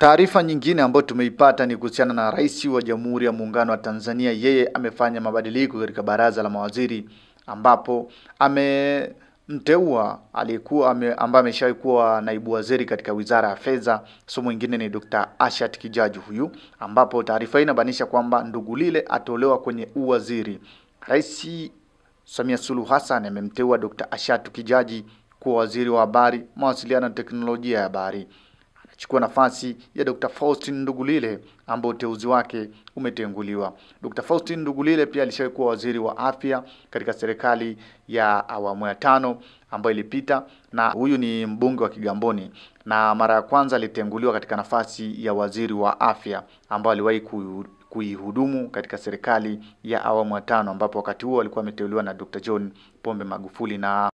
Taarifa nyingine ambayo tumeipata ni kuhusiana na Rais wa Jamhuri ya Muungano wa Tanzania. Yeye amefanya mabadiliko katika baraza la mawaziri ambapo amemteua aliyekuwa ame, ambaye ameshawahi kuwa naibu waziri katika Wizara ya Fedha, so mwingine ni Dr. Ashat Kijaji huyu, ambapo taarifa hii inabainisha kwamba Ndugulile atolewa kwenye uwaziri. Rais Samia Suluhu Hassan amemteua Dr. Ashatu Kijaji kuwa waziri wa habari, mawasiliano na teknolojia ya habari. Anachukua nafasi ya Dr. Faustin Ndugulile ambao uteuzi wake umetenguliwa. Dr. Faustin Ndugulile pia alishawahi kuwa waziri wa afya katika serikali ya awamu ya tano ambayo ilipita, na huyu ni mbunge wa Kigamboni, na mara ya kwanza alitenguliwa katika nafasi ya waziri wa afya ambao aliwahi kuihudumu katika serikali ya awamu ya tano ambapo wakati huo alikuwa ameteuliwa na Dr. John Pombe Magufuli na